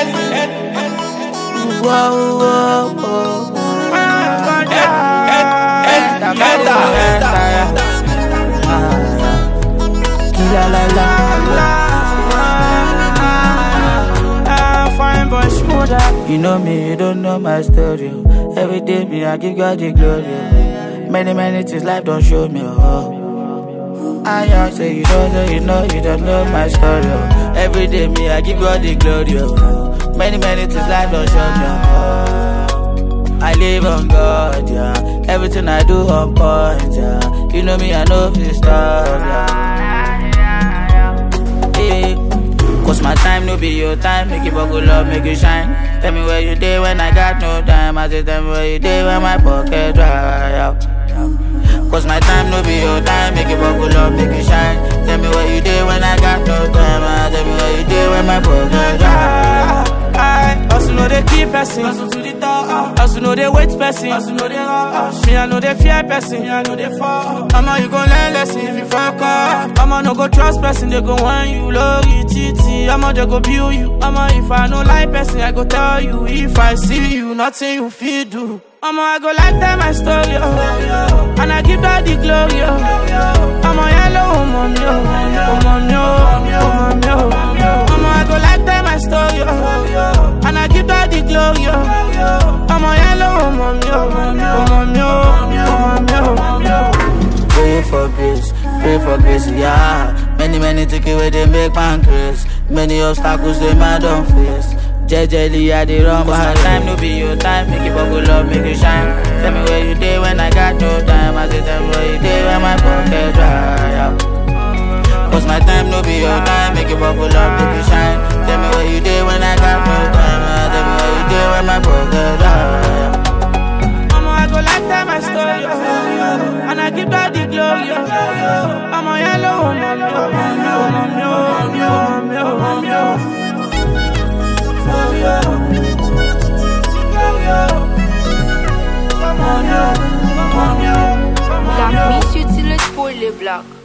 Whoa, whoa, whoa. La la la. Fine boy, smoother. You know me, you don't know my story. oh. Every day, me, I give God the glory. oh. Many, many things life don't show me. Oh. I just say you don't know, you know, you don't know my story. Oh. Every day, me, I give God the glory. Oh. Many, many things life don't show me. Oh. I live on God, yeah. Everything I do on point, yeah. You know me, I know this stuff, yeah. Eh, Cause my time no be your time, make you buckle up, make you shine. Tell me where you day when I got no time. I say tell me where you day when my pocket dry out. Cause my time no be your time, make you buckle up, make you shine. Tell me where you day when I got no time. I tell me where you day when my pocket dry. I also know they keep person. Hustle to the top. Also know they wait person. Also know they rush. Me I know they fear person. Me I know they fall. Mama you gon' learn lesson if you fuck up. Mama no go trust person. They go want you low titi. Mama they go build you. Mama if I no like person I go tell you. If I see you nothing you feel do. Mama I go like tell my story oh. And I give God the glory oh. I'm a yellow mommy oh. Oh mommy oh. Oh mommy oh. Mama I go like tell my story oh. And I give God the glory oh. I'm a yellow mommy oh. Oh mommy oh. Oh mommy oh. Pray for grace, pray for grace, yeah. Many, many take away they make man grace. Many obstacles they man don't face. Jejely, I dey run my time, no be your time. Make you buckle up, make you shine. Tell me where you day when I got no time. I say tell me where you day when my pocket dry out. Cause my time no be your time, make you buckle up, make you shine. Tell me where you day when I got no time. I tell me where you day when my pocket dry out. Mama, I go like tell my story, oh. and I give God the glory. Oh. I'm a yellow woman, oh, mommy, oh, mommy, oh, mommy, oh, mommy, oh. Story, oh. Glory, oh. Mommy, oh, mommy, oh, mommy, oh. La mise sur le spoil les blocs.